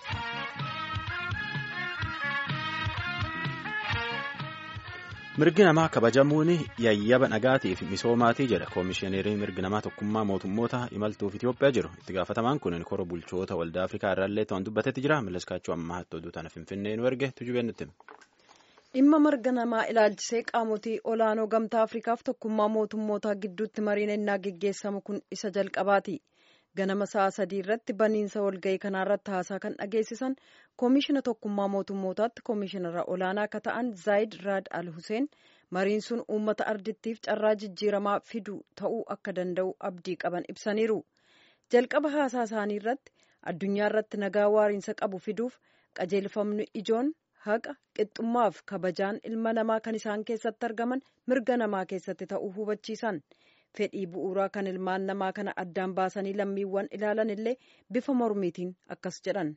mirgi namaa kabajamuun yayyaba nagaatiif misoomaatii jedha koomishineriin mirgi namaa tokkummaa mootummoota imaltuuf itiyoophiyaa jiru itti gaafatamaan kun kora bulchoota waldaa afrikaa irraallee ta'an dubbatetti jira milaskaachuu ammaa hattuu oduu tana finfinnee nu erge tujubeen nutti. dhimma mirga namaa ilaalchisee qaamotii olaanoo gamtaa afrikaaf tokkummaa mootummootaa gidduutti mariin ennaa geggeessamu kun isa jalqabaati. ganama sa'a sadii irratti baniinsa walga'ii kanaarratti haasaa kan dhageessisan koomishina tokkummaa mootummootaatti koomishinara olaanaa akka ta'an zaayid raad al huseen mariin sun uummata ardittiif carraa jijjiiramaa fidu ta'uu akka danda'u abdii qaban ibsaniiru jalqaba haasaa isaanii irratti addunyaa irratti nagaa waariinsa qabu fiduuf qajeelfamni ijoon haqa qixxummaaf kabajaan ilma namaa kan isaan keessatti argaman mirga namaa keessatti ta'uu hubachiisan. fedhii bu'uuraa kan ilmaan namaa kana addaan baasanii lammiiwwan ilaalan illee bifa mormiitiin akkas jedhan.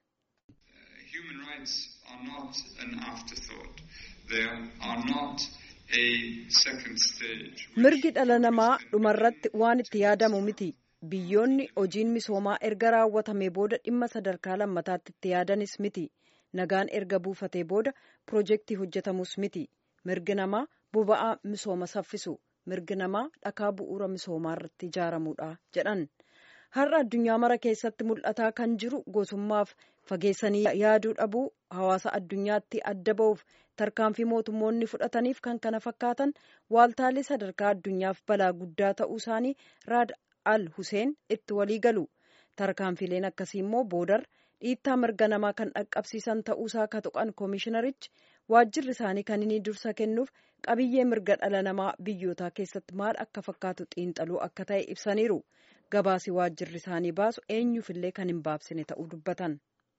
mirgi dhala namaa dhumarratti waan itti yaadamu miti biyyoonni hojiin misoomaa erga raawwatamee booda dhimma sadarkaa lammataatti itti yaadanis miti nagaan erga buufatee booda piroojeektii hojjetamus miti mirgi namaa boba'aa misooma saffisu. mirgi namaa dhakaa bu'uura misoomaa irratti ijaaramuudha jedhan har'a addunyaa mara keessatti mul'ataa kan jiru gosummaaf fageessanii yaaduu dhabuu hawaasa addunyaatti adda ba'uuf tarkaanfii mootummoonni fudhataniif kan kana fakkaatan waaltaalee sadarkaa addunyaaf balaa guddaa ta'uu isaanii raad al huseen itti walii galu tarkaanfileen akkasii immoo boodar dhiittaa mirga namaa kan dhaqqabsiisan ta'uusaa ka tuqan koomishinarichi waajjirri isaanii kan inni dursa kennuuf qabiyyee mirga dhala namaa biyyootaa keessatti maal akka fakkaatu xiinxaluu akka ta'e ibsaniiru gabaasi waajjirri isaanii baasu eenyuufillee kan hin baabsine ta'uu dubbatan.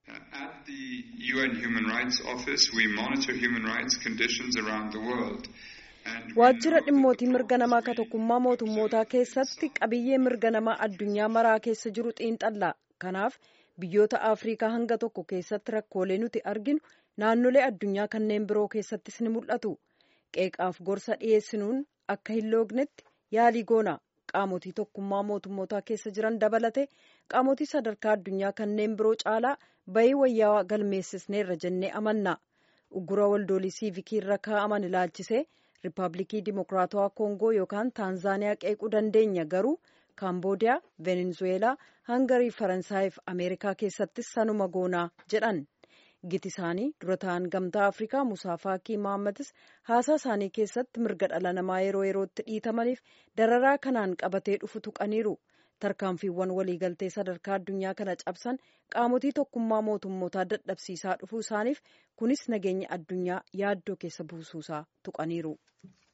At the UN Human Rights Office, we monitor human rights conditions around the world. waajjira dhimmootii mirga namaa ka tokkummaa mootummootaa keessatti qabiyyee mirga namaa addunyaa maraa keessa jiru xiinxalla kanaaf biyyoota afriikaa hanga tokko keessatti rakkoolee nuti arginu naannolee addunyaa kanneen biroo keessattis ni mul'atu qeeqaaf gorsa dhiyeessinuun akka hin loognetti yaalii goona qaamotii tokkummaa mootummootaa keessa jiran dabalate qaamotii sadarkaa addunyaa kanneen biroo caalaa bayii wayyaa galmeessisneerra jennee amanna uggura waldoolii siivikii irra kaa'aman ilaalchisee riippaabilikii dimokiraatawaa koongoo yookaan taanzaaniyaa qeequu dandeenya garuu kaamboodiyaa venezuweelaa hangarii faransaayif ameerikaa keessattis sanuma goonaa jedhan giti isaanii dura ta'an gamtaa afrikaa musaa faakii mahammadis haasaa isaanii keessatti mirga dhala namaa yeroo yerootti dhiitamaniif dararaa kanaan qabatee dhufu tuqaniiru tarkaanfiiwwan waliigaltee sadarkaa addunyaa kana cabsan qaamotii tokkummaa mootummootaa dadhabsiisaa dhufuu isaaniif kunis nageenya addunyaa yaaddoo keessa buusuusaa tuqaniiru.